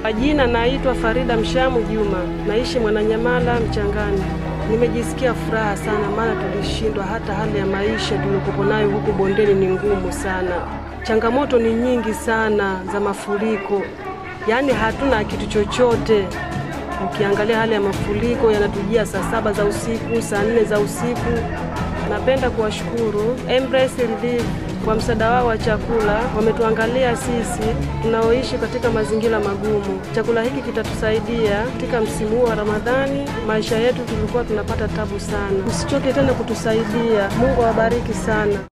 Kwa jina naitwa Farida Mshamu Juma, naishi Mwananyamala Mchangani. Nimejisikia furaha sana, maana tulishindwa. Hata hali ya maisha tuliokuwa nayo huku bondeni ni ngumu sana, changamoto ni nyingi sana za mafuriko, yaani hatuna kitu chochote. Ukiangalia hali ya mafuriko yanatujia saa saba za usiku, saa nne za usiku. Napenda kuwashukuru Embrace Relief kwa msaada wao wa chakula. Wametuangalia sisi tunaoishi katika mazingira magumu. Chakula hiki kitatusaidia katika msimu huu wa Ramadhani. Maisha yetu tulikuwa tunapata tabu sana. Msichoke tena kutusaidia. Mungu awabariki sana.